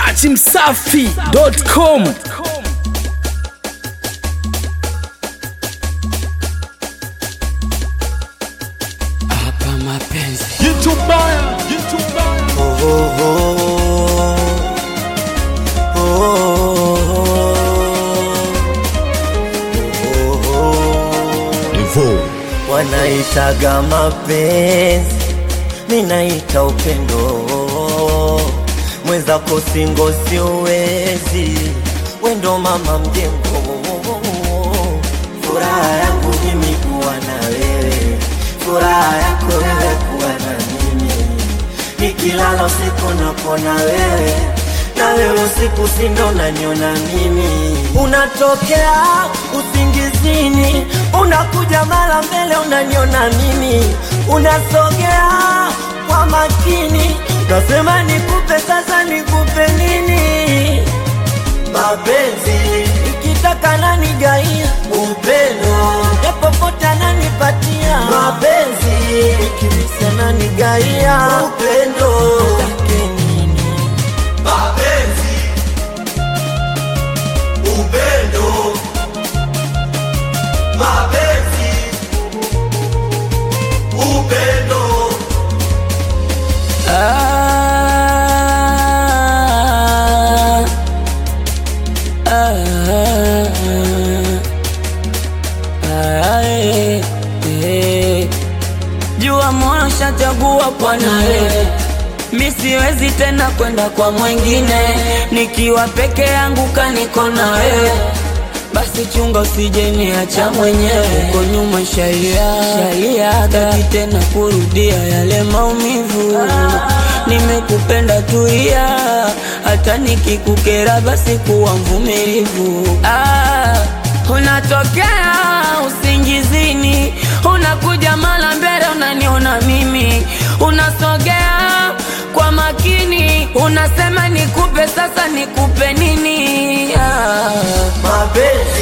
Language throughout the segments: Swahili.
dachimsafi.com hapa mapenzi wanaitaga mapenzi, minaita upendo. Mwenzako singo siwezi, wendo mama mjengo. Furaha yangu mimi kuwa na wewe, furaha yako wewe kuwa na mimi. Nikilala usiku napona wewe, na wewe usiku sindo naniona mimi. Unatokea usingizini, unakuja mara mbele, unaniona mimi. Unasogea kwa makini, nasema nikupe sasa, nikupe nini? Mapenzi ikitaka nanigaia, upendo epopote ananipatia. Mapenzi ikimsa nanigaia, upendo take nini? mapenzi, upendo, mapenzi, upendo, Ah, ah, ah, eh, eh. Jua moyo shachagua kwa nawe, mi siwezi tena kwenda kwa mwingine, nikiwa peke yangu kaniko na wewe basi chunga usije niacha mwenyewe uko nyuma shalia shalia taki tena kurudia yale maumivu nimekupenda tuia hata nikikukera basi kuwa mvumilivu ah, unatokea usingizini unakuja mara mbele unaniona mimi unasogea kwa makini unasema nikupe sasa nikupe nini ah. Mapenzi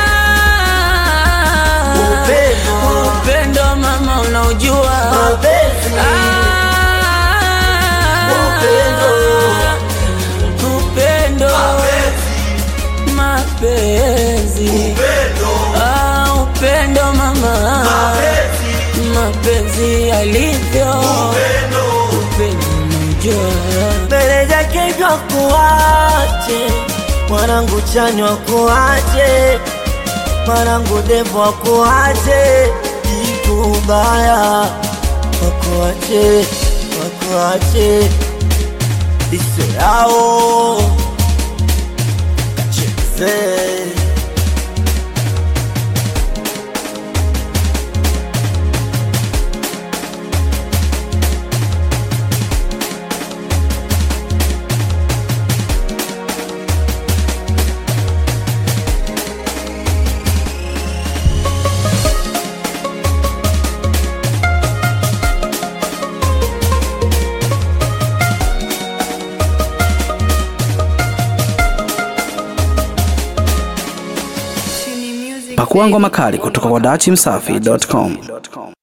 Ah, Upendo. upendo mama unaujua mapenzi Ah, Upendo. upendo mapenzi upendo, Ah, upendo mama mapenzi yalivyo upendo unaujua mbele zake vya kuache mwanangu chanywa kuache mwanangu devo wakuache kitu baya wakuache wakuache iso yao kacheze pakua ngoma kali kutoka kwa dachimsafi.com